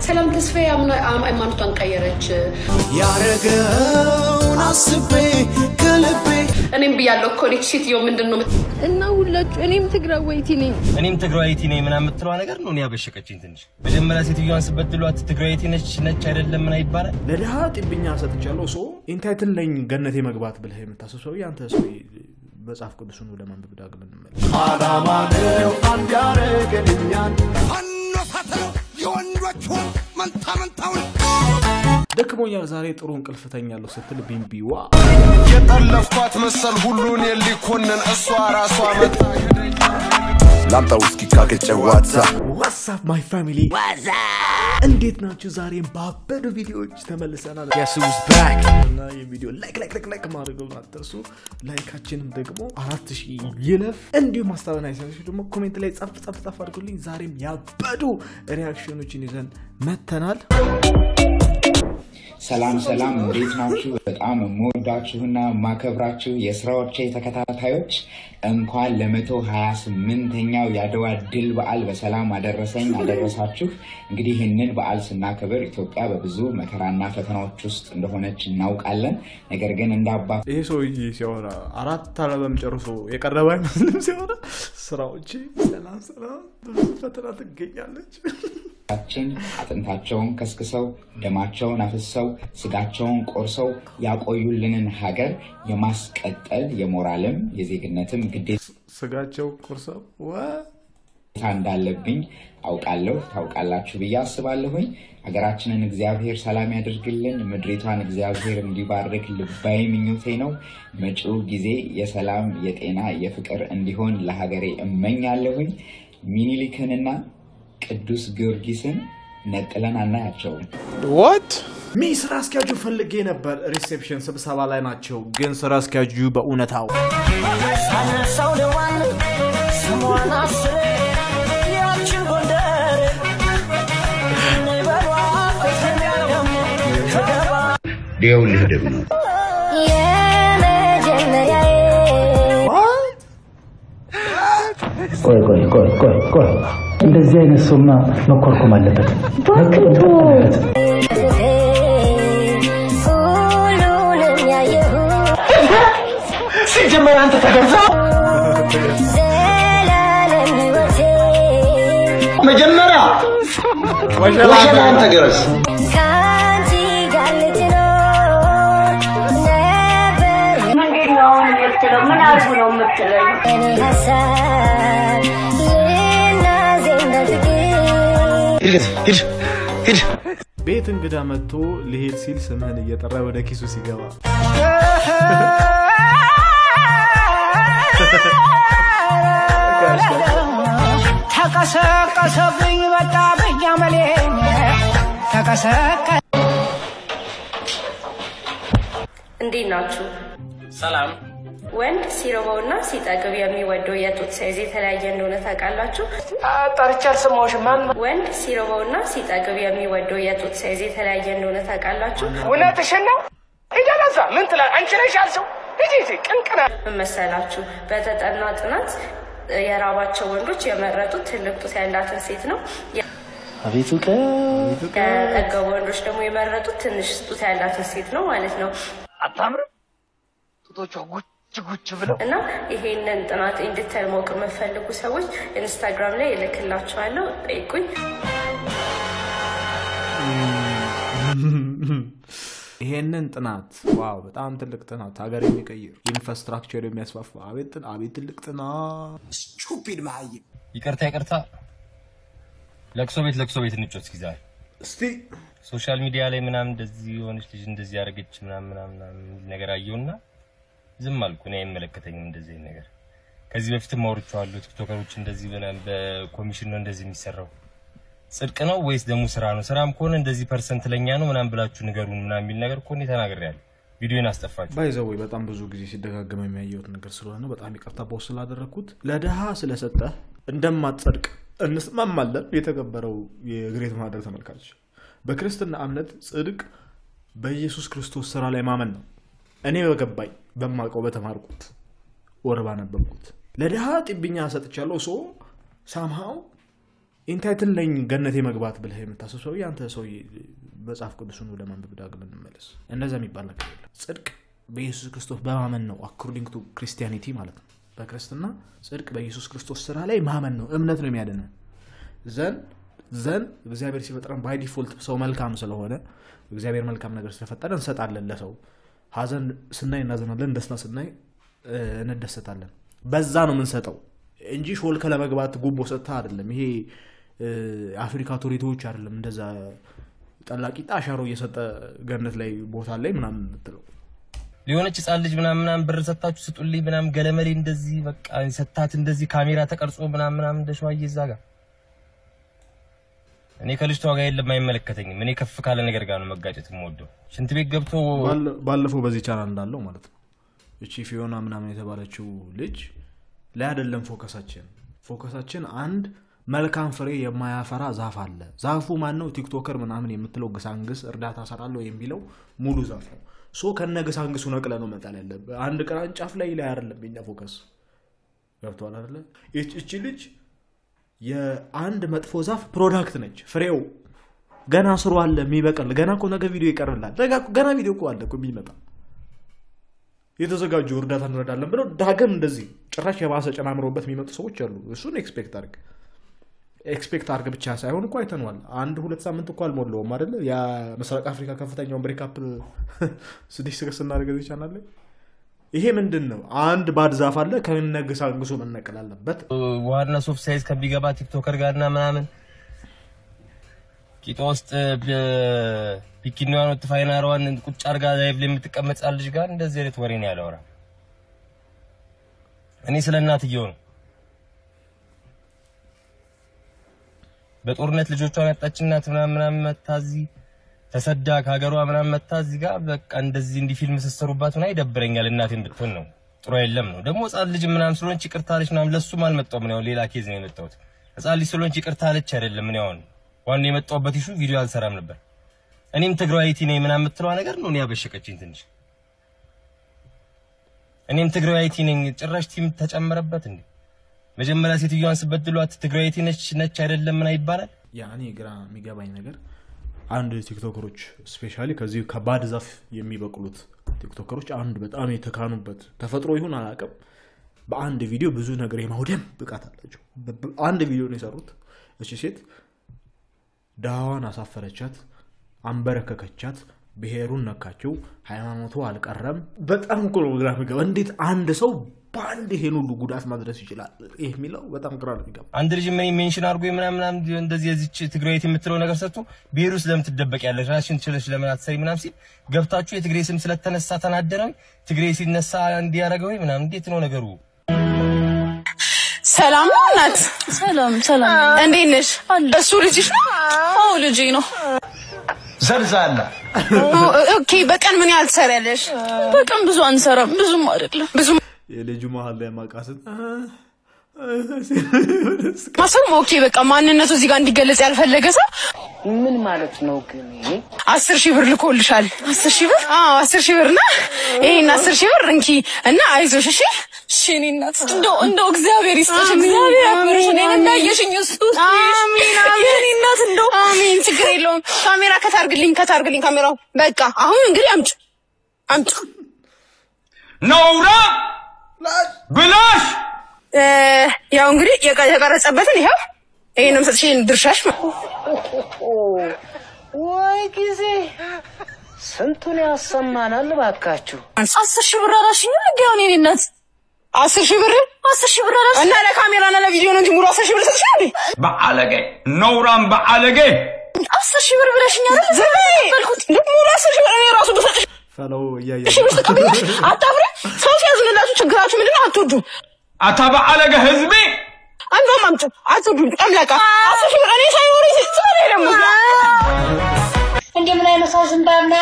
ሰላም ተስፋዬ አምና- አም- ሃይማኖቷን ቀየረች። ያረገውን አስቤ ከልቤ እኔም ብያለሁ እኮ እኔ ሴትዮ ምንድን ነው የምት- እና ሁላችሁ እኔም ትግራዋይቲ ነኝ። እኔም ትግራዊቲ ነኝ ምናምን የምትለዋ ነገር ነው እኔ ያበሸቀችኝ ትንሽ። መጀመሪያ ሴትዮዋን ስበድሏት ትግራዊቲ ነች ነች አይደለም ምና ይባላል። ለድሃ ጢብኛ ሰጥቻለሁ። ሶ ኢንታይትል ነኝ ገነቴ መግባት ብለህ የምታስብ ሰው አንተ ሰው መጽሐፍ ቅዱስን ወደ ማንበብ ዳግም እንመለስ። አላማ ነው አንድ ያረገንኛል ደክሞኛል ዛሬ ጥሩ እንቅልፍ ተኛለሁ ስትል ቢምቢዋ የጠለፍኳት መሰል ሁሉን የሊኮንን እሷ ራሷ መጣ ላምጣ ውስኪ ካገጨ ዋዛ ዋትሳፕ ማይ ፋሚሊ እንዴት ናችሁ? ዛሬም ባበዱ ቪዲዮዎች ተመልሰናል። እና የቪዲዮ ላይክ ላይክ ላይክ ላይክ ማድረገውን አትርሱ። ላይካችንም ደግሞ አራት ሺህ ይለፍ። እንዲሁም ሀሳብና አይሰቶች ደግሞ ኮሜንት ላይ ጻፍ ጻፍ ጻፍ አድርጉልኝ። ዛሬም ያበዱ ሪያክሽኖችን ይዘን መተናል። ሰላም ሰላም፣ እንዴት ናችሁ? በጣም የምወዳችሁና የማከብራችሁ የስራዎቼ ተከታታዮች እንኳን ለመቶ ሀያ ስምንተኛው የአድዋ ድል በዓል በሰላም አደረሰኝ አደረሳችሁ። እንግዲህ ይህንን በዓል ስናከብር ኢትዮጵያ በብዙ መከራና ፈተናዎች ውስጥ እንደሆነች እናውቃለን። ነገር ግን እንደ አባ ይሄ ሰውዬ ሲያወራ አራት አለበም ጨርሶ የቀረበ አይመስልም። ሲያወራ ስራዎች ሰላም ሰላም፣ ብዙ ፈተና ትገኛለች። ችን አጥንታቸውን ከስክሰው ደማቸውን አፍሰው ስጋቸውን ቆርሰው ያቆዩልንን ሀገር የማስቀጠል የሞራልም የዜግነትም ግዴታ ስጋቸው ቁርሰው ወ እንዳለብኝ አውቃለሁ። ታውቃላችሁ ብዬ አስባለሁኝ። ሀገራችንን እግዚአብሔር ሰላም ያደርግልን፣ ምድሪቷን እግዚአብሔር እንዲባርክ ልባዊ ምኞቴ ነው። መጪው ጊዜ የሰላም የጤና የፍቅር እንዲሆን ለሀገሬ እመኛለሁኝ። ሚኒሊክንና ቅዱስ ጊዮርጊስን ነጥለን አናያቸውም። ሚ ስራ አስኪያጁ ፈልጌ ነበር። ሪሴፕሽን ስብሰባ ላይ ናቸው። ግን ስራ አስኪያጁ በእውነታው ይኸውልህ ደግሞ ቆይ ቆይ ቆይ ቆይ ቆይ እንደዚህ አይነት ሰውማ መኮርኮም አለበት። መቀመጥ አለበት። ሲጀመር አንተ ተገዛ መጀመሪያ ወሸላን ተገረዝ ቤት እንግዳ መጥቶ ሊሄድ ሲል ስምህን እየጠራ ወደ ኪሱ ሲገባ ተቀሰቀሰብኝ መጣ በያመሌ ተቀሰቀ እንዴት ናችሁ? ሰላም ወንድ ሲርበውና ሲጠግብ የሚወደው የጡት ሳይዝ የተለያየ እንደሆነ ታውቃላችሁ? ጠርቻ አልሰማሁሽም። ማን ወንድ ሲርበውና ሲጠግብ የሚወደው የጡት ሳይዝ የተለያየ እንደሆነ ታውቃላችሁ? እውነትሽን ነው? ሂደለዛ ምን ትላ አንቺ ነሽ ያልሽው? ሂጂ ሂጂ ቅንቅና ምን መሰላችሁ? በተጠና ጥናት የራባቸው ወንዶች የመረጡት ትልቅ ጡት ያላትን ሴት ነው። አቤቱ የጠገቡ ወንዶች ደግሞ የመረጡት ትንሽ ጡት ያላትን ሴት ነው ማለት ነው። አታምርም? ጡቶቿ ጉች ጉች ብለው እና ይሄንን ጥናት እንድተል ማወቅ የምፈልጉ ሰዎች ኢንስታግራም ላይ እልክላችኋለሁ፣ ጠይቁኝ። ይሄንን ጥናት ዋው፣ በጣም ትልቅ ጥናት፣ ሀገር የሚቀይር ኢንፍራስትራክቸር የሚያስፋፋ አቤት ጥና- አቤት ትልቅ ጥናት። ስቱፒድ መሀይም ይቅርታ ይቅርታ። ለቅሶ ቤት ለቅሶ ቤት እንጮት እስኪ ዛሬ እስቲ ሶሻል ሚዲያ ላይ ምናምን እንደዚህ የሆነች ልጅ እንደዚህ ያደረገች ምናምን ምናምን ምናምን የሚል ነገር አየውና ዝም አልኩ። እኔ አይመለከተኝም እንደዚህ አይነት ነገር። ከዚህ በፊትም አውርቼዋለሁ። ቲክቶከሮች እንደዚህ ምናምን በኮሚሽን ነው እንደዚህ የሚሰራው ጽድቅ ነው ወይስ ደግሞ ስራ ነው? ስራም ከሆነ እንደዚህ ፐርሰንት ለኛ ነው ምናምን ብላችሁ ንገሩን ምናምን የሚል ነገር እኮ እኔ ተናግሬያለሁ። ቪዲዮን አስጠፋችሁ። ባይዘወይ በጣም ብዙ ጊዜ ሲደጋገም የሚያየሁት ነገር ስለሆነ በጣም ይቅርታ ቦስ ስላደረግኩት። ለድሃ ስለሰጠህ እንደማትጸድቅ እንስማማለን። የተከበረው የግሬት ማህደር ተመልካች፣ በክርስትና እምነት ጽድቅ በኢየሱስ ክርስቶስ ስራ ላይ ማመን ነው። እኔ በገባኝ በማውቀው በተማርኩት ወር ባነበብኩት ለድሃ ጢብኛ ሰጥቻለሁ። ሶ ሳምሃው ኢንታይትል ነኝ ገነቴ መግባት ብለህ የምታስብ ሰውዬ አንተ ሰውዬ መጽሐፍ ቅዱስን ወደ ማንበብ ዳግም እንመለስ። እንደዛ የሚባል ነገር የለም። ጽድቅ በኢየሱስ ክርስቶስ በማመን ነው። አኮርዲንግ ቱ ክርስቲያኒቲ ማለት ነው። በክርስትና ጽድቅ በኢየሱስ ክርስቶስ ስራ ላይ ማመን ነው። እምነት ነው የሚያድነን። ዘን ዘን እግዚአብሔር ሲፈጥረን ባይ ዲፎልት ሰው መልካም ስለሆነ እግዚአብሔር መልካም ነገር ስለፈጠረ እንሰጣለን ለሰው። ሀዘን ስናይ እናዘናለን፣ ደስታ ስናይ እ፣ እንደሰታለን። በዛ ነው የምንሰጠው እንጂ ሾልከ ለመግባት ጉቦ ሰጥተህ አይደለም። ይሄ እ፣ አፍሪካ ቶሪቶዎች አይደለም እንደዛ ጠላቂጣ አሻሮ እየሰጠ ገነት ላይ ቦታ ላይ ምናምን የምትለው ሊሆነች ህጻን ልጅ ምናምን ምናምን ብር ሰታችሁ ስጡልኝ ምናምን ገለመሌ እንደዚህ በቃ ሰታት እንደዚህ ካሜራ ተቀርጾ ምናምን ምናምን እንደ ሸዋዬ እዛ ጋር እኔ ከልጅቷ ጋር የለም አይመለከተኝም። እኔ ከፍ ካለ ነገር ጋር ነው መጋጨት የምወደው። ሽንት ቤት ገብቶ ባለ- ባለፈው በዚህ ቻናል እንዳለው ማለት ነው እቺ ፊዮና ምናምን የተባለችው ልጅ ላይ አይደለም ፎከሳችን። ፎከሳችን አንድ መልካም ፍሬ የማያፈራ ዛፍ አለ። ዛፉ ማን ነው? ቲክቶከር ምናምን የምትለው ግሳንግስ እርዳታ ሰራለሁ የሚለው ሙሉ ዛፍ ነው። ሶ ከነ ግሳንግሱ ነቅለ ነው መጣል ያለብህ። አንድ ቅርንጫፍ ላይ ላይ አይደለም የኛ ፎከስ። ገብተዋል አይደለ? ይች- እቺ ልጅ የአንድ መጥፎ ዛፍ ፕሮዳክት ነች። ፍሬው ገና ስሩ አለ የሚበቅል ገና እኮ ነገ ቪዲዮ ይቀርላል። ነገ- ገና ቪዲዮ እኮ አለ እኮ የሚመጣ የተዘጋጁ እርዳታ እንረዳለን ብለው ዳግም እንደዚህ ጭራሽ የባሰ ጨማምረውበት የሚመጡ ሰዎች አሉ። እሱን ኤክስፔክት አድርግ ኤክስፔክት አድርግ ብቻ ሳይሆን እኮ አይተነዋል። አንድ ሁለት ሳምንት እኮ አልሞላውም አይደለ? የምስራቅ አፍሪካ ከፍተኛውን ብሬክአፕ ስድስት ስገስ ስናደርግ እዚህ ቻናል ላይ ይሄ ምንድን ነው? አንድ ባድ ዛፍ አለ ከነግሳንግሱ መነቀል አለበት። ዋና ሶፍ ሳይዝ ከሚገባ ቲክቶከር ጋርና ምናምን ቂጧ ውስጥ ቢኪኒዋን ወጥ ፋይናሯን ቁጭ አርጋ ላይቭ ላይ የምትቀመጥ ህጻን ልጅ ጋር እንደዚህ አይነት ወሬ ነው ያለወራ። እኔ ስለ እናትየው ነው። በጦርነት ልጆቿን ያጣች እናት ምናምን ምናምን መታ እዚህ ተሰዳ ከሀገሯ ምናምን መታ እዚህ ጋር በቃ እንደዚህ እንዲህ ፊልም ስትሰሩባት ምናምን ይደብረኛል። እናቴን ብትሆን ነው ጥሩ የለም ነው ደግሞ ህጻን ልጅ ምናምን ስለሆነች ይቅርታ አለች ምናምን ለሱም አልመጣሁም ነው ሌላ ኬዝ ነው የመጣሁት። ህጻን ልጅ ስለሆነች ይቅርታ አለች አይደለም ምን ያውን ዋናው የመጣሁበት ኢሹ ቪዲዮ አልሰራም ነበር። እኔም ትግራዋይቲ ነኝ ምናምን የምትለዋ ነገር ነው እኔ ያበሸቀችኝ ትንሽ። እኔም ትግራዋይቲ ነኝ ጭራሽ ቲም ተጨመረበት እንዴ! መጀመሪያ ሴትዮዋን ስበድሏት ትግራዋይቲ ነች ነች አይደለም ምን ይባላል። ያ እኔ ግራ የሚገባኝ ነገር አንድ ቲክቶከሮች ስፔሻሊ ከዚህ ከባድ ዛፍ የሚበቅሉት ቲክቶከሮች አንድ በጣም የተካኑበት ተፈጥሮ ይሁን አላውቅም፣ በአንድ ቪዲዮ ብዙ ነገር የማውደም ብቃት አላቸው። በ- አንድ ቪዲዮ ነው የሰሩት። እቺ ሴት ድሃዋን አሳፈረቻት፣ አንበረከከቻት፣ ብሔሩን ነካችው፣ ሃይማኖቱ አልቀረም። በጣም እኮ ነው ግራ የሚገባ። እንዴት አንድ ሰው በአንድ ይሄን ሁሉ ጉዳት ማድረስ ይችላል? ይህ የሚለው በጣም ግራ ነው የሚገባ። አንድ ልጅ ምን ሜንሽን አድርጎ ምናምን ምናምን እንደዚህ የዚች ትግራዊት የምትለው ነገር ሰጥቶ ብሔር ውስጥ ለምን ትደበቂያለሽ? ራስሽን ችለሽ ለምን አትሰሪ ምናምን ሲል ገብታችሁ የትግሬ ስም ስለተነሳ ተናደረ ወይ ትግሬ ሲነሳ እንዲያደረገ ወይ ምናምን እንዴት ነው ነገሩ? ሰላም ነው እናት። ሰላም ሰላም። እንዴት ነሽ? እሱ ልጅሽ ነው? አዎ ልጄ ነው። ዘልዛላ ኦኬ። በቀን ምን ያህል ትሰሪያለሽ? በቀን ብዙ አንሰራም፣ ብዙም አይደለም። ብዙ የልጁ መሀል ላይ ማቃሰት ማሰብም ኦኬ። በቃ ማንነቱ እዚህ ጋር እንዲገለጽ ያልፈለገ ሰው ምን ማለት ነው ግን ይሄ? አስር ሺህ ብር ልኮልሻል። አስር ሺህ ብር? አዎ አስር ሺህ ብር እና ይሄን አስር ሺህ ብር እንኪ እና አይዞሽ እሺ። እሺ እኔ እናት እንደው እንደው እግዚአብሔር ይስጥሽ፣ እግዚአብሔር ያክብርሽ። እኔን እንዳየሽኝ እሱ አሚን አሚን። የእኔ እናት እንደው አሚን። ችግር የለውም። ካሜራ ከታርግልኝ ከታርግልኝ ካሜራው። በቃ አሁን እንግዲህ አምጪ አምጪ። ነውራ ብላሽ እ፣ ያው እንግዲህ የቀ- የተቀረጸበትን ይኸው ይሄንም ሰጥሽ ይሄን ድርሻሽ ነው። ወይ ጊዜ ስንቱን ያሰማናል ባካችሁ። አስር ሺህ ብር አላሽኝ እንዴ? አሁን የእኔ እናት አስር ሺህ ብር አስር ሺህ ብር አላሽኝ እና ለካሜራ እና ለቪዲዮ ነው እንጂ ሙሉ አስር ሺህ ብር ሰጥሽ እንዴ? በአለጌ ነውራም በአለጌ አስር ሺህ ብር ብለሽኝ አይደል? ዝም በይ። ሙሉ አስር ሺህ ብር እኔ ራሱ ብሰጥሽ ፈለው እያየ ሺህ ብር ስትቀበያለሽ አታፍሪ? ሰው ሲያዝንላችሁ ችግራችሁ ምንድን ነው? አትወዱም። አታ በአለጌ ህዝቤ እንደውም አምጪ አትወዱም። ጨምለቃ አስር ሺህ ብር እኔ ሳይኖር ስለ ደግሞ እንደምን አይነት ሰው ዝም ባልና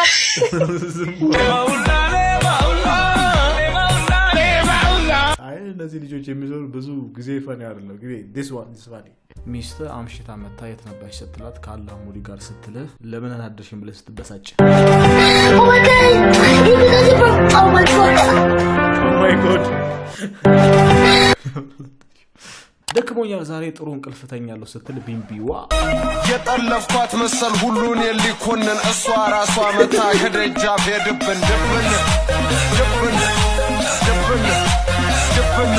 አይ እነዚህ ልጆች የሚዞሩ ብዙ ጊዜ ፈኒ አይደለም ጊዜ ዲስ ዋን ዲስ ፈኒ ሚስት አምሽታ መታ የት ነበርሽ ስትላት ከአላህ ሙዲ ጋር ስትልህ ለምን አናደርሽም ብለህ ስትበሳጭ ማይ ጎድ ደክሞኛል ዛሬ ጥሩ እንቅልፍ ተኛለሁ ስትል ቢምቢዋ የጠለፍኳት መሰል ሁሉን የሊኮንን እሷ ራሷ መታ ከደጃፍ የድብን ድብን ድብን ድብን ድብን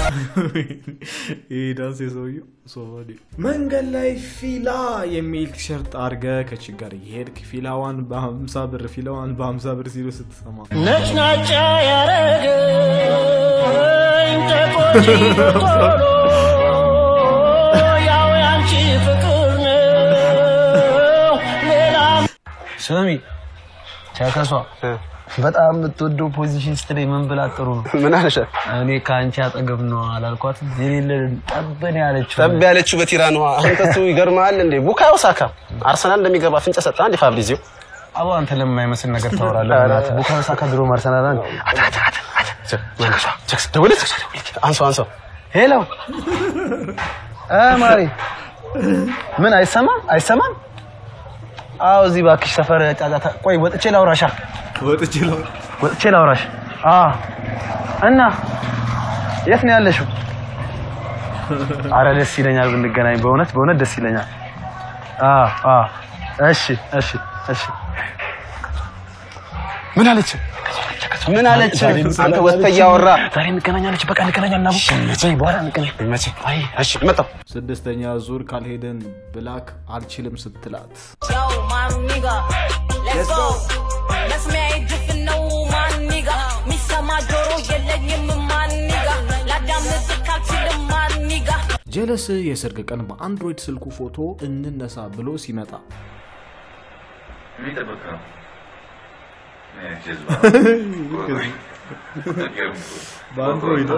ይህ ዳንስ የሰውየው ሶፋዲ መንገድ ላይ ፊላ የሚል ቲሸርት አድርገ ከችጋር እየሄድክ ፊላዋን በሀምሳ ብር ፊላዋን በሀምሳ ብር ሲሉ ስትሰማ ነጭናጫ ያረገኝ ተቆጪ በቆሎ ያው ያንቺ ፍቅር ነው ሌላ ስሚ ቻከሷ በጣም የምትወደው ፖዚሽን ስትለኝ ምን ብላ ጥሩ ነው? ምን አለሽ? እኔ ከአንቺ አጠገብ ነው አላልኳትም? የሌለ ጠበን ያለችው ጠብ ያለችው በቲራን ውሃ አንተ እሱ ይገርምሃል እንዴ ቡካዮ ሳካ አርሰናል እንደሚገባ ፍንጭ ሰጠ አንዴ ፋብሪዚዮ አቦ አንተ ለማይመስል ነገር ታወራለህ። በእናትህ ቡካዮ ሳካ ድሮም አርሰናል አንድ ደውለች አንሶ አንሶ ሄሎ እ ማሪ ምን አይሰማም አይሰማም? አዎ እዚህ እባክሽ ሰፈር ጫጫታ። ቆይ ወጥቼ ላውራሻ ወጥቼ ወጥቼ ላውራሽ። አዎ እና የት ነው ያለሽው? አረ ደስ ይለኛል ብንገናኝ፣ በእውነት በእውነት ደስ ይለኛል። አዎ አዎ እሺ እሺ እሺ። ምን አለች? ምን አለች? አንተ ወጥተህ እያወራ ዛሬ እንገናኛለች። በቃ እንገናኛለን። አቡ በኋላ እንገናኝ። መቼ? አይ እሺ መጣሁ። ስድስተኛ ዙር ካልሄደን ብላክ አልችልም ስትላት Yo, my nigga, let's go. መስሚያ ድፍን ነው ማን ኒጋ ሚሰማ ጆሮ የለኝም ማን ኒጋ ላዳምጥ ካልችልም ማን ኒጋ ጀለስ የሰርግ ቀን በአንድሮይድ ስልኩ ፎቶ እንነሳ ብሎ ሲመጣ የሚጠበቅ ነው። በአንድሮይድ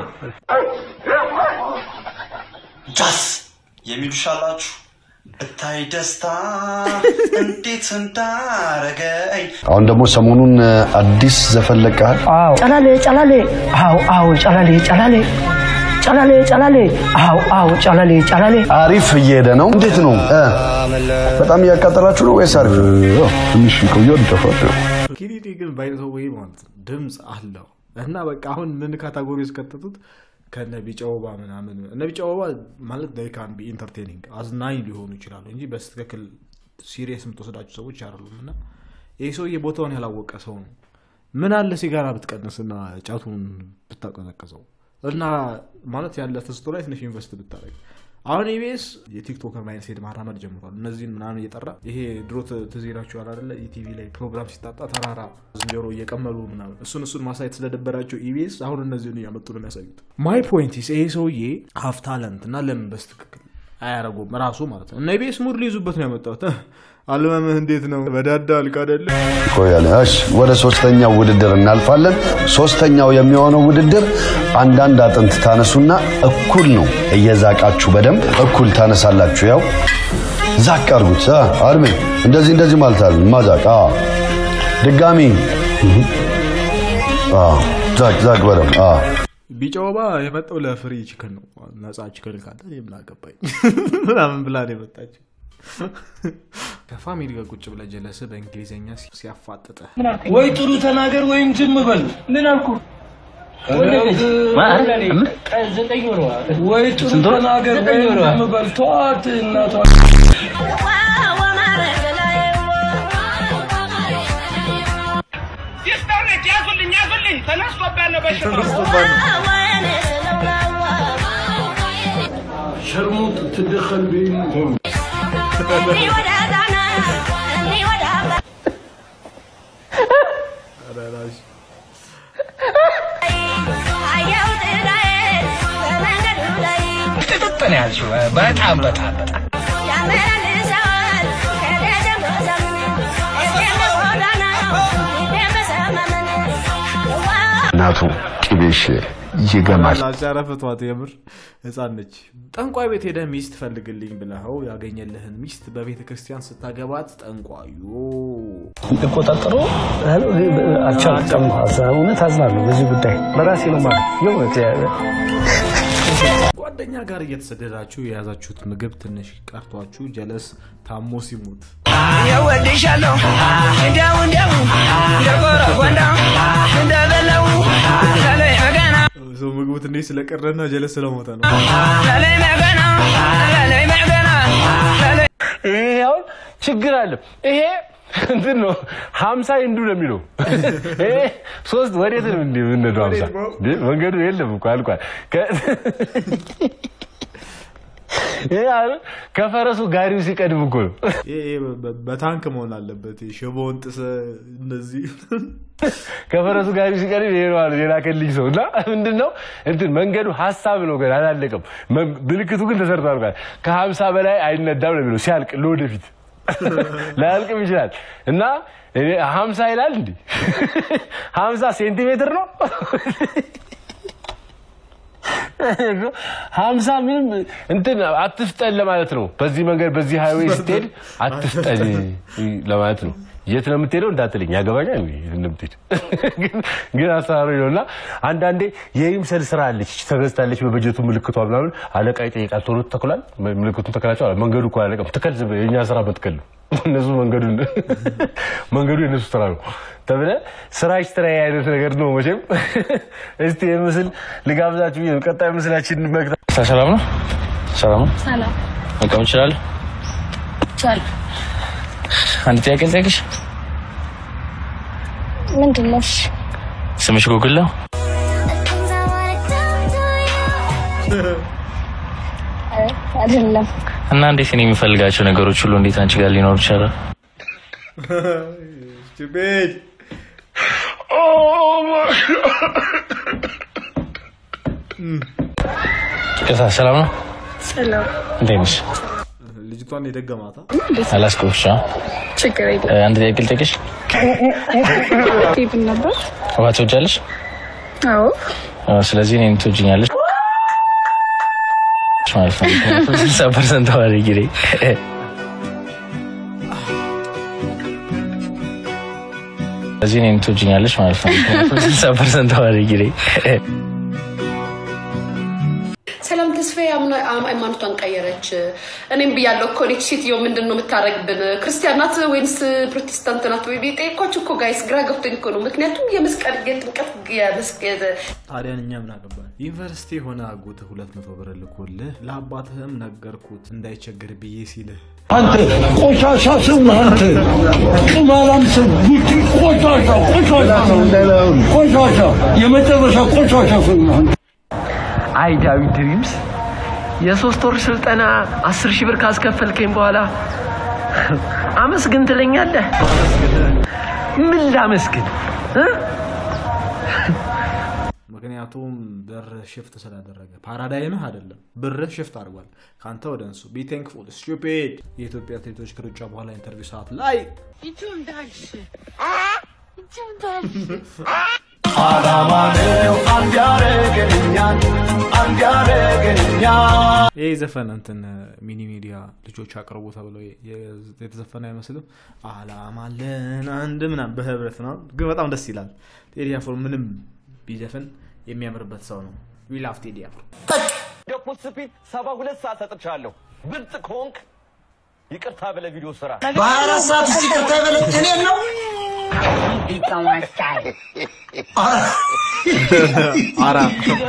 ጃስ የሚሉሽ አላችሁ እታይ ደስታ እንዴት እንዳረገኝ አሁን ደግሞ ሰሞኑን አዲስ ዘፈን ለቀሃል። ጨላሌ ጨላሌ አው አው ጨላሌ ጨላሌ ጨላሌ ጨላሌ አው አው ጨላሌ ጨላሌ አሪፍ እየሄደ ነው። እንዴት ነው እ? በጣም እያቃጠላችሁ ነው ወይስ አሪፍ? ትንሽ ቆየው ይጠፋል። ኪሪዲ ግን ባይነቶ ወይ ማለት ነው ድምፅ አለው እና በቃ አሁን ምን ካታጎሪ ውስጥ ከተቱት ከነ ቢጫ ወባ ምናምን እነ ቢጫ ወባ ማለት ዴይ ካን ቢ ኢንተርቴኒንግ አዝናኝ ሊሆኑ ይችላሉ እንጂ በስትክክል ሲሪየስ የምትወስዳቸው ሰዎች አይደሉም እና ይህ ሰውዬ ቦታውን ያላወቀ ሰው ነው ምን አለ ሲጋራ ብትቀንስና ጫቱን ብታቀዘቅዘው እና ማለት ያለ ተስቶ ላይ ትንሽ ኢንቨስት ብታደረግ አሁን ኢቢኤስ የቲክቶከር ማይነት ሄድ ማራመድ ጀምሯል እነዚህን ምናምን እየጠራ ይሄ ድሮ ት- ትዝ ይላችኋል አይደለ ኢቲቪ ላይ ፕሮግራም ሲጣጣ ተራራ ዝንጀሮ እየቀመሉ ምናምን እሱን እሱን ማሳየት ስለደበራቸው ኢቢኤስ አሁን እነዚህን እያመጡ ነው የሚያሳዩት ማይ ፖይንቲስ ይሄ ሰውዬ ሀፍ ታለንት እና ለምን በስትክክል አያረጉም ራሱ ማለት ነው እና ኢቢኤስ ሙድ ሊይዙበት ነው ያመጣሁት አልበምህ እንዴት ነው በዳዳ አልክ አይደለ ቆያለ እሺ፣ ወደ ሶስተኛው ውድድር እናልፋለን። ሶስተኛው የሚሆነው ውድድር አንዳንድ አጥንት ታነሱና እኩል ነው እየዛቃችሁ በደንብ እኩል ታነሳላችሁ። ያው ዛቅ አድርጉት። አ አርሜ እንደዚህ እንደዚህ ማለት አለ ማዛቅ። አ ድጋሚ አ ዛቅ ዛቅ በደንብ አ ቢጫ ወባ የመጣው ለፍሪ ችክን ነው ነፃ ችክን ካለ እኔ ምን አገባኝ ምናምን ብላ ነው የመጣችው ከፋሚሊ ጋር ቁጭ ብለ ጀለስ በእንግሊዝኛ ሲያፋጥጠ ወይ ጥሩ ተናገር ወይም ዝም በል ምን አልኩ ዘጠኝ ወር ወይ ጥሩ ተናገር ወይም ዝም በል ተዋት እናቷ ይስጠርት ያዙልኝ ያዙልኝ ተነስቶባት ነው በሽታው ሸርሙጥ ትድኸል በይኑ ጥጥጥ ነው ያልሽው በጣም በጣም በጣም እናቱ ቅቤሽ ይገማል። አጫረፍቷት የምር ህፃን ነች ጠንቋይ ቤት ሄደ ሚስት ፈልግልኝ ብለኸው ያገኘልህን ሚስት በቤተ ክርስቲያን ስታገባት ጠንቋዩ ልቆጣጠሩ አልቻልኩም። እውነት አዝናለሁ በዚህ ጉዳይ በራሴ ነው ማለት የእውነት ጓደኛ ጋር እየተሰደዳችሁ የያዛችሁት ምግብ ትንሽ ቀርቷችሁ ጀለስ ታሞ ሲሞት እወድሻለሁ እንደው እንደው እንደ ጎረጎንዳው እንደ በለው ከላይ በገና ሰው ምግቡ ትንሽ ስለቀረና ጀለስ ስለሞተ ነው። ይሄ አሁን ችግር አለ። ይሄ እንትን ነው ሀምሳ እንዱ ነው የሚለው ይሄ ሶስት ወዴት ነው እንዲ ምንድነው ሀምሳ እንዴ? መንገዱ የለም እኮ አልቋል። ከ- ይሄ አሁን ከፈረሱ ጋሪው ሲቀድም እኮ ነው። ይሄ በ- በታንክ መሆን አለበት። ሽቦውን ጥሰ እንደዚህ ከፈረሱ ጋር ሲቀርብ ይሄ ነው አለ የላከልኝ ሰው እና ምንድን ነው እንትን መንገዱ ሀሳብ ነው ገና አላለቀም። መ- ምልክቱ ግን ተሰርቷል። ቃል ከሀምሳ በላይ አይነዳም ነው የሚለው ሲያልቅ ለወደፊት ላያልቅም ይችላል እና እኔ ሀምሳ ይላል እንዲ ሀምሳ ሴንቲሜትር ነው ሀምሳ ምንም እንትን አትፍጠን ለማለት ነው። በዚህ መንገድ በዚህ ሃይዌይ ስትሄድ አትፍጠን ለማለት ነው። የት ነው የምትሄደው እንዳትለኝ ያገባኛል እንዴ የት እንደምትሄድ ግን- ግን አሰራሩ ነው እና አንዳንዴ የይምሰል ስራ አለች ተገዝታለች በበጀቱ ምልክቷ ምናምን አለቃ ይጠይቃል ቶሎ ትተኩላል ምልክቱን ተከላቸው አለ መንገዱ እኮ አላለቀም ትከል ዝም ብለህ የእኛ ስራ መትከል ነው እነሱ መንገዱን መንገዱ የእነሱ ስራ ነው ተብለ ስራች ስራ አይነት ነገር ነው መቼም እስቲ ይህ ምስል ልጋብዛችሁ ብዬ ነው። ቀጣይ ምስላችን መግታ ሰላም ነው ሰላም ነው ሰላም መቀመጥ እችላለሁ ቻል አንድ ጥያቄ ልጠይቅሽ ምንድን ነው? እሺ ስምሽ ጉግል ነው አይ፣ አይደለም እና እንዴት እኔ የሚፈልጋቸው ነገሮች ሁሉ እንዴት አንቺ ጋር ሊኖሩ ይችላል Stupid. ቅሳ ሰላም ነው ሰላም እንዴት ነሽ ልጅቷን የደገማታ አላስቆፍሻ ችግር የለም አንድ ጥያቄ ልጠይቅሽ ቴብል ነበር ውሃ ትወጃለሽ አዎ አዎ፣ ስለዚህ እኔን ትወጂኛለሽ ማለት ነው ምክንያቱም ስልሳ ፐርሰንት አዋቂ ነኝ ስለዚህ እኔን ትወጂኛለሽ ማለት ነው ምክንያቱም ስልሳ ፐርሰንት አዋቂ ነኝ ሰላም ተስፋዬ አምና- አም- ሃይማኖቷን ቀየረች። እኔም ብያለሁ እኮ እኔ ሴትዮ ምንድን ነው የምታደርግብን? ክርስቲያን ናት ወይንስ ፕሮቴስታንት ናት? ወይ ጠየኳችሁ እኮ ጋይስ፣ ግራ ገብቶኝ እኮ ነው። ምክንያቱም የመስቀል የጥምቀት የመስቀል ታዲያ እኛ ምን አገባን? ዩኒቨርሲቲ የሆነ አጎትህ ሁለት መቶ ብር ልኮልህ ለአባትህም ነገርኩት እንዳይቸገር ብዬ ሲልህ አንተ ቆሻሻ ሰው ነህ አንተ ቅማላም ሰው ጉቺ ቆሻሻ ቆሻሻ ሰው ቆሻሻ የመጨረሻ ቆሻሻ ሰው ነህ አንተ አይ ዳዊት ድሪምስ የሶስት ወር ስልጠና አስር ሺህ ብር ካስከፈልከኝ በኋላ አመስግን ትለኛለህ? ምን ላመስግን እ? ምክንያቱም ብር ሽፍት ስላደረገ ፓራዳይምህ አይደለም ብርህ ሽፍት አድርጓል ከአንተ ወደ እንሱ ቢ ቴንክፉል ስቱፒድ የኢትዮጵያ አትሌቶች ከሩጫ በኋላ ኢንተርቪው ሰዓት ላይ አላማ ነው አንድ ያረገኛል አንድ ያረገኛል ይህ ዘፈን እንትን ሚኒ ሚዲያ ልጆች አቅርቡ ተብሎ የ- የተዘፈነ አይመስልም። አላማለን አንድ ምናምን በህብረት ነው፣ ግን በጣም ደስ ይላል። ቴዲ አፍሮ ምንም ቢዘፍን የሚያምርበት ሰው ነው። ዊላፍ ቴዲ አፍሮ ደኩት ስፒድ ሰባ ሁለት ሰዓት ሰጥቻለሁ። ብልጥ ከሆንክ ይቅርታ ብለ ቪዲዮ ስራ። በሀያ አራት ሰዓት ውስጥ ይቅርታ ይበለኝ እኔን ነው አራ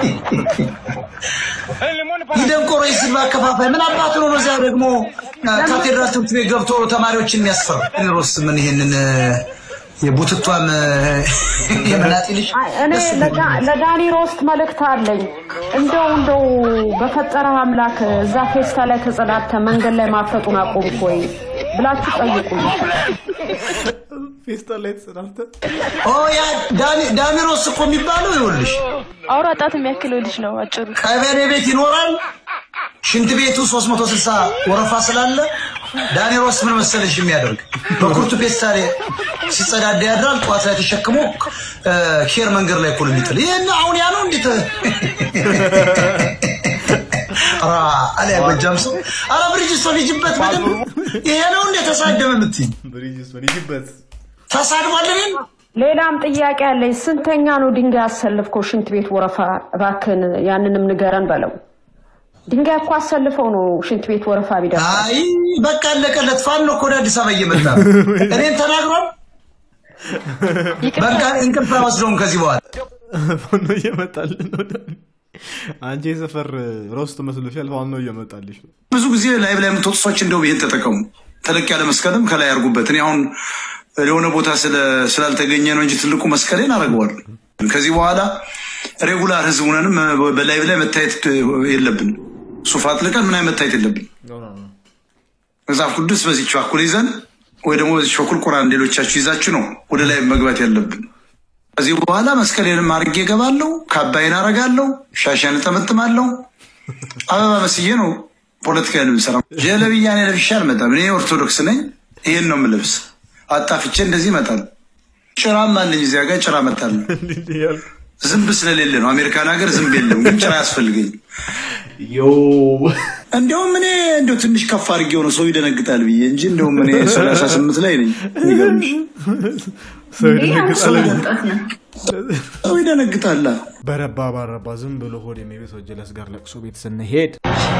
የደንቆሮ የስም አከፋፋይ ምን አባቱ ነው? በዚያ ደግሞ ካቴድራል ትምህርት ቤት ገብቶ ተማሪዎችን የሚያስፈር ሮስ ምን ይሄንን የቡትቷን የመናጢ ልጅ እኔ ለዳ- ለዳኒ ሮስት መልእክት አለኝ። እንደው እንደው በፈጠረ አምላክ እዛ ፌስታ ላይ ተጸዳድተ መንገድ ላይ ማፈጡን አቆምክ ወይ ብላችሁ ጠይቁኝ። ፌስታ ላይ ተጸዳድተ ኦ ያ ዳኒ- ዳኒሮስ እኮ የሚባለው ይኸውልሽ አውራ ጣት የሚያክለው ልጅ ነው አጭሩ። ቀበሌ ቤት ይኖራል። ሽንት ቤቱ 360 ወረፋ ስላለ ዳኒሮስ ምን መሰለሽ የሚያደርግ በኩርቱ ፔስታሌ ሲጸዳዳ ያድራል። ጠዋት ላይ ተሸክሞ እ፣ ኬር መንገድ ላይ እኮ ነው የሚጥል። ይህን አሁን ያ ነው እንዴት ኧረ አለ ጎጃም ሰው ኧረ ብሪጅስቶን ሂጅበት በደንብ ይሄ ነው እንዴ ተሳደበ የምትይኝ ብሪጅስቶን ሂጅበት ተሳድቧል እኔን ሌላም ጥያቄ አለኝ። ስንተኛ ነው ድንጋይ አሰልፍከው ሽንት ቤት ወረፋ? እባክህን ያንንም ንገረን በለው። ድንጋይ እኮ አሰልፈው ነው ሽንት ቤት ወረፋ ቢደርስ አይ በቃ አለቀለት። ፋኖ እኮ ወደ አዲስ አበባ እየመጣ ነው። እኔን ተናግሯል። በቃ እንቅልፍ አይወስደውም ከዚህ በኋላ ፋኖ እየመጣልን ነው። ዳኒ። አንቺ የሰፈር ሮስት መስሎሻል። ፋኖ እየመጣልሽ ነው። ብዙ ጊዜ ላይቭ ላይ የምትወጡ ሰዎች እንደው ይሄን ተጠቀሙ። ተለቅ ያለ መስቀልም ከላይ ያርጉበት። እኔ አሁን የሆነ ቦታ ስለ- ስላልተገኘ ነው እንጂ ትልቁ መስቀሌን አደርገዋለሁ። ከዚህ በኋላ ሬጉላር ህዝብ ሆነንም በላይቭ ላይ መታየት የለብን። ሱፍ አጥልቀን ምናምን መታየት የለብን። መጽሐፍ ቅዱስ በዚች በኩል ይዘን ወይ ደግሞ በዚች በኩል ቁርአን ሌሎቻችሁ ይዛችሁ ነው ወደ ላይ መግባት ያለብን። ከዚህ በኋላ መስቀሌንም አድርጌ እገባለሁ፣ ካባይን አረጋለሁ፣ ሻሻን እጠመጥማለሁ። አበባ መስዬ ነው ፖለቲካ የምሰራው። ጀለብያ እኔ ለብሼ አልመጣም። እኔ ኦርቶዶክስ ነኝ። ይሄን ነው የምለብስ። አጣፍቼ እንደዚህ እመጣለሁ። ጭራም አለኝ እዚያ ጋር ጭራ እመጣለሁ። ዝንብ ስለሌለ ነው። አሜሪካን ሀገር ዝንብ የለም፣ ግን ጭራ ያስፈልገኝ። እንዲያውም እኔ እንዲያው ትንሽ ከፍ አድርጌው ነው ሰው ይደነግጣል ብዬ እንጂ እንዲያውም እኔ ሰላሳ ስምንት ላይ ነኝ። የሚገርምሽ ሰው ይደነግጣል። ሰው ይደነግጣል። በረባ ባረባ ዝም ብሎ ሆድ የሚቤሰው ጀለስ ጋር ለቅሶ ቤት ስንሄድ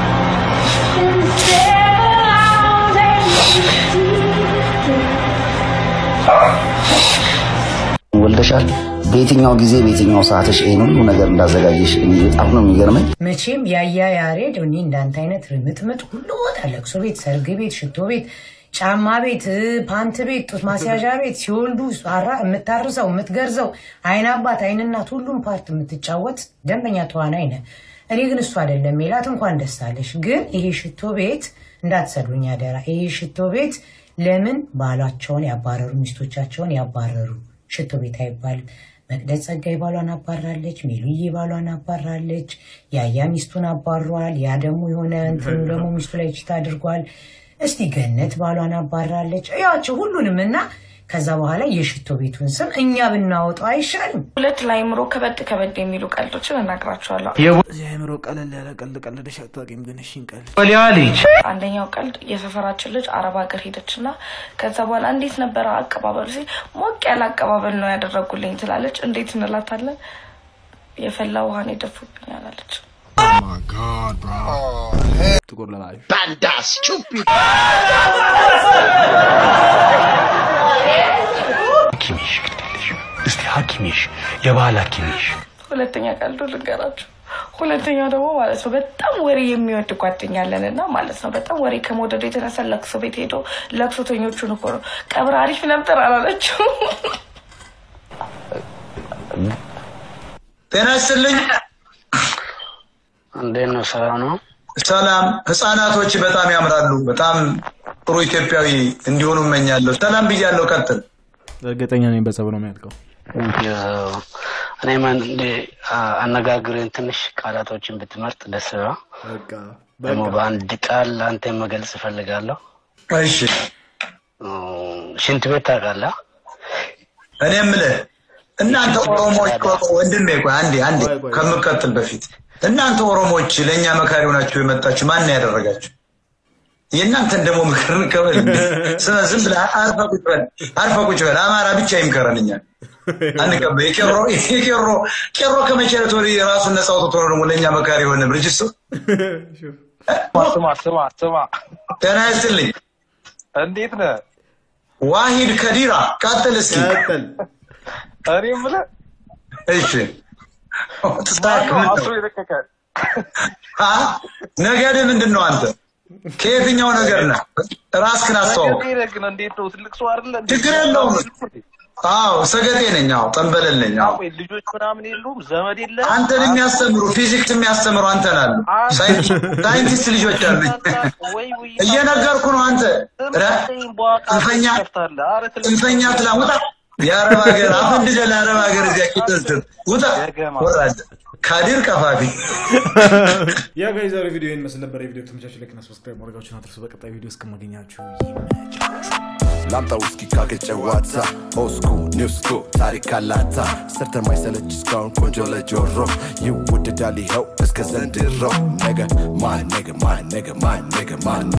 ወልደሻል። በየትኛው ጊዜ በየትኛው ሰዓትሽ ይህን ሁሉ ነገር እንዳዘጋጀሽ እኔ በጣም ነው የሚገርመኝ። መቼም ያያ ያሬድ እኔ እንዳንተ አይነት ርምጥምጥ ሁሉ ቦታ ለቅሶ ቤት፣ ሰርግ ቤት፣ ሽቶ ቤት፣ ጫማ ቤት፣ ፓንት ቤት፣ ጡት ማስያዣ ቤት ሲወልዱ አራ የምታርሰው የምትገርዘው አይን አባት አይን እናት ሁሉም ፓርት የምትጫወት ደንበኛ ተዋናይ ነህ። እኔ ግን እሱ አይደለም ሜላት፣ እንኳን ደስ አለሽ። ግን ይሄ ሽቶ ቤት እንዳትሰዱኝ አደራ። ይሄ ሽቶ ቤት ለምን ባሏቸውን ያባረሩ ሚስቶቻቸውን ያባረሩ ሽቶ ቤት አይባልም። መቅደስ ጸጋይ ባሏን አባራለች። ሜሉዬ ባሏን አባራለች። ያያ ሚስቱን አባሯል። ያ ደግሞ የሆነ እንትኑ ደግሞ ሚስቱ ላይ ችታ አድርጓል። እስቲ ገነት ባሏን አባራለች። ያቸው ሁሉንም እና ከዛ በኋላ የሽቶ ቤቱን ስም እኛ ብናወጣው አይሻልም? ሁለት ለአይምሮ ከበድ ከበድ የሚሉ ቀልዶችን እነግራቸዋለሁ። እዚህ አእምሮ ቀለል ያለ ቀልድ ቀልደሽ አታውቂም፣ ግን እሺ እንቀልድ። ወሊያ ልጅ አንደኛው ቀልድ የሰፈራችን ልጅ አረብ ሀገር ሄደች እና ከዛ በኋላ እንዴት ነበረ አቀባበሉ ሲል ሞቅ ያለ አቀባበል ነው ያደረጉልኝ ትላለች። እንዴት እንላታለን? የፈላ ውሃን የደፉብኛል አለች። ጥቁር ለባሽ ባንዳ ስቱፒድ ሐኪሜሽ ግዴለሽ እስቲ ሐኪሜሽ የባህል ሐኪሜሽ ሁለተኛ ቀልዱ ልንገራችሁ። ሁለተኛው ደግሞ ማለት ነው በጣም ወሬ የሚወድ ጓደኛ አለን እና ማለት ነው በጣም ወሬ ከመውደዱ የተነሳ ለቅሶ ቤት ሄዶ ለቅሶተኞቹን እኮ ነው ቀብር አሪፍ ነበር አላለችው። ጤና ይስጥልኝ። እንዴት ነው? ሰላም ነው? ሰላም። ህፃናቶች በጣም ያምራሉ። በጣም ጥሩ ኢትዮጵያዊ እንዲሆኑ እመኛለሁ። ሰላም ብያለሁ። ቀጥል። እርግጠኛ ነኝ በጸብ ነው የሚያልቀው። እኔም አንዴ አነጋግርን ትንሽ ቃላቶችን ብትመርጥ ደስ ነው። ደግሞ በአንድ ቃል አንተ መግለጽ እፈልጋለሁ። እሺ። ሽንት ቤት ታውቃለህ? እኔ የምልህ እናንተ ኦሮሞዎች ወንድሜ፣ ቆይ አንዴ አንዴ ከምቀጥል በፊት እናንተ ኦሮሞዎች ለእኛ መካሪ ሆናችሁ የመጣችሁ ማን ነው ያደረጋችሁ? የእናንተን ደግሞ ምክር እንቀበል። እንዴ? ስለ ዝም ብለህ አርፈህ ቁጭ በል፣ አርፈህ ቁጭ በል። አማራ ብቻ ይምከረን እኛን አንቀበል። የቄሮ የቄሮ ቄሮ ከመቼ ዕለት ወዲህ ራሱን ነፃ አውጥቶ ነው ደግሞ ለእኛ መካሪ የሆነ ብርጅስቶ ስማ ስማ ስማ፣ ጤና ይስጥልኝ። እንዴት ነህ? ዋሂድ ከዲራ ቀጥል እስኪ። እኔ የምልህ እሺ ማነው አስሮ የለቀቀ? አ? ነገድህ ምንድን ነው አንተ? ከየትኛው ነገር ነህ? ራስህን አስተዋውቅ። ነገዴ ግን እንዴት ነው? ትልቅ ሰው አይደለ? እንዴ? ችግር የለውም። አዎ ሰገጤ ነኝ። አዎ ጠንበለል ነኝ። አዎ ቆይ ልጆች ምናምን የሉም? ዘመድ የለ? አንተን የሚያስተምሩ ፊዚክስ የሚያስተምሩ አንተን አሉ። ሳይንቲስት ልጆች አሉ። እየነገርኩ ነው። አንተ ረ ጽንፈኛ ጽንፈኛ ትላ ውጣ። የአረብ ሀገር አፈንድደ ለአረብ ሀገር እዚያ ቂጥስትር ውጣ ወራደ ካዲር ቀፋፊ ያ ጋይ ዛሬ ቪዲዮ ይህን መስል ነበር። የቪዲዮ ተመቻች ላይክና ሰብስክራይብ ማድረጋችሁን አትርሱ። በቀጣይ ቪዲዮ እስከማገኛችሁ ላምጣ ውስኪ ካገጨዋታ ኦስኩ ኒውስኩ ታሪክ አላታ ሰርተ ማይሰለች እስካሁን ቆንጆ ለጆሮ ይወደዳል ይኸው እስከ ዘንድሮ ነገ ማን ነገ ማን ነገ ማን ነገ ማን